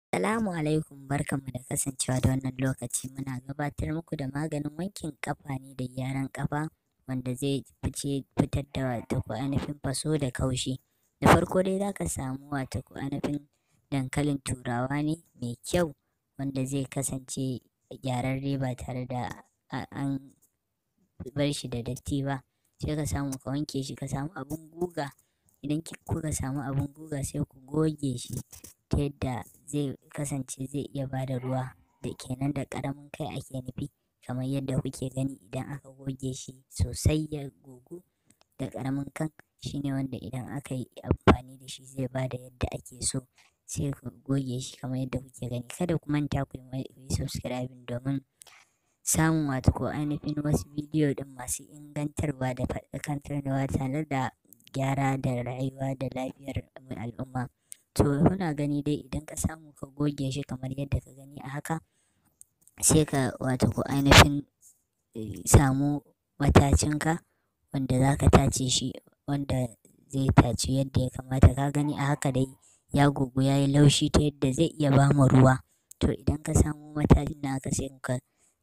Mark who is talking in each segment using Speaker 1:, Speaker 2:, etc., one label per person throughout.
Speaker 1: Salamu alaikum barkanmu da kasancewa da wannan lokaci muna gabatar muku da maganin wankin ƙafa ne da gyaran ƙafa wanda zai fice fitar da wato ko ainihin faso da kaushi. Da farko dai za ka samu wato ko ainihin dankalin turawa ne mai kyau wanda zai kasance gyararre ba tare da an bar shi da datti ba. Sai ka samu ka wanke shi ka samu abin guga idan kuka samu abin guga sai ku goge shi ta yadda zai kasance zai iya ba da ruwa da kenan da ƙaramin kai ake nufi kamar yadda kuke gani idan aka goge shi sosai ya gogu da ƙaramin kan shine wanda idan aka yi amfani da shi zai ba da yadda ake so sai ku goge shi kamar yadda kuke gani. Kada ku manta ku yi subscribing domin samun wato ko ainihin wasu bidiyo ɗin masu ingantarwa da faɗakarwa tare da gyara da rayuwa da lafiyar al'umma. To kuna gani dai idan ka samu ka goge shi kamar yadda ka gani a haka sai ka wato ko ainihin samu matacinka wanda za ka tace shi wanda zai tacu yadda ya kamata. Ka gani a haka dai ya gogu ya yi laushi ta yadda zai iya ba mu ruwa. To idan ka samu matacin naka sai ka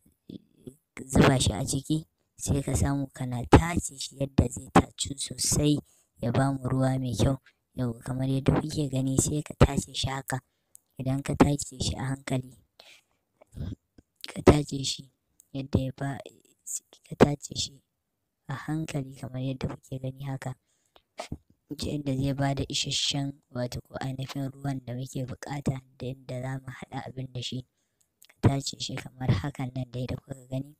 Speaker 1: zuba shi a ciki sai ka samu kana tace shi yadda zai tacu sosai ya ba mu ruwa mai kyau. Yauwa kamar yadda kuke gani sai ka tace shi haka. Idan ka tace shi a hankali, ka tace shi yadda ya ba ka tace shi a hankali kamar yadda kuke gani haka. Ta yadda zai ba da isasshen wato ko ainihin ruwan da muke buƙata da yadda za mu haɗa abin da shi. Ka tace shi kamar hakan nan dai da kuka gani.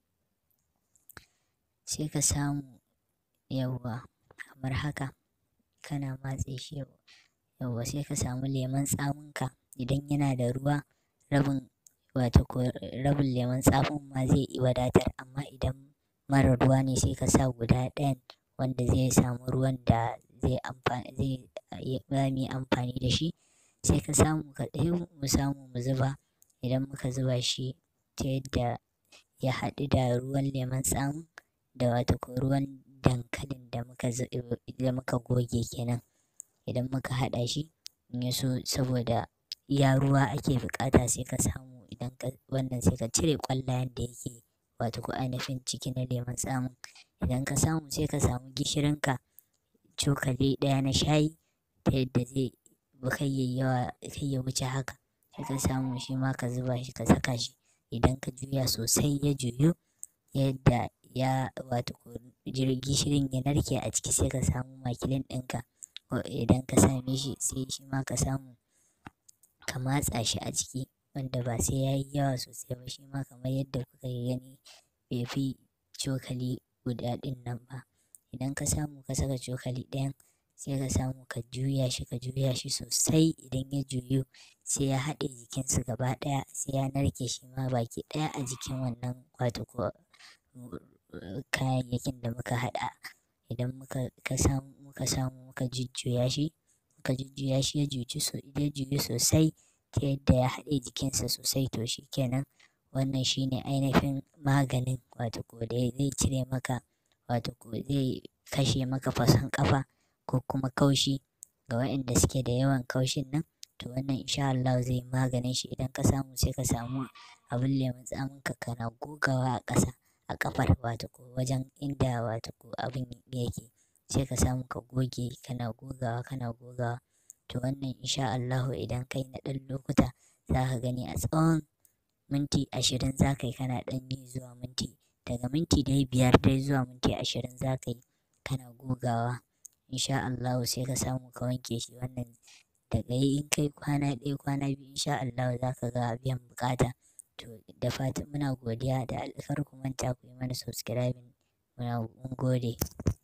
Speaker 1: Sai ka samu yauwa kamar haka kana matse shi yauwa sai ka samu lemon tsaminka idan yana da ruwa rabin wato ko rabin lemon tsamin ma zai wadatar amma idan marar ruwa ne sai ka sa guda ɗayan wanda zai samu ruwan da zai amfani zai za mu yi amfani da shi. Sai ka samu ka ɗebo mu samu mu zuba idan muka zuba shi ta yadda ya haɗu da ruwan lemon tsamin da wato ko ruwan dankalin da muka da muka goge kenan. Idan muka haɗa shi in ya so saboda iya ruwa ake buƙata sai ka samu idan ka wannan sai ka cire ƙwallayen da yake wato ko ainihin ciki na lemon tsamin. Idan ka samu sai ka samu gishirinka cokali ɗaya na shayi ta yadda zai kar yayi yawa kar ya wuce haka. Sai ka samu shi ma ka zuba shi ka saka shi idan ka juya sosai ya juyu yadda ya wato ko gishirin ya narke a ciki sai ka samu makilin ɗinka idan ka same shi sai shi ma ka samu ka matsa shi a ciki wanda ba sai ya yi yawa sosai ba shi ma kamar yadda kuka gani bai fi cokali guda ɗin nan ba. Idan ka samu ka saka cokali ɗayan sai ka samu ka juya shi ka juya shi sosai idan ya juyu sai ya haɗe jikinsu gaba ɗaya sai ya narke shi ma baki ɗaya a jikin wannan wato ko kayayyakin da muka haɗa. Idan muka ka samu muka samu muka jujjuya shi muka jujjuya shi ya juyu ya juyu sosai ta yadda ya haɗe jikinsa sosai to shi kenan. Wannan shine ainihin maganin wato ko dai zai cire maka wato ko zai kashe maka fason ƙafa ko kuma kaushi ga waƴanda suke da yawan kaushin nan. To wannan in sha Allahu zai yi maganin shi idan ka samu sai ka samu abin lemon tsaminka kana gogawa a ƙasa a ƙafar wato ko wajen inda wato ko abin yake. Sai ka samu ka goge kana gogawa kana gogawa. To wannan in sha Allahu idan ka yi na ɗan lokuta za ka gani a tsawon minti ashirin za ka yi kana ɗan yi zuwa minti daga minti dai biyar dai zuwa minti ashirin za ka yi kana gogawa. In sha Allahu sai ka samu ka wanke shi wannan daga yi in kai kwana ɗaya kwana biyu in sha Allahu za ka ga biyan buƙata. To da fatan muna godiya da kar ku manta ku yi mana subscribing muna mun gode.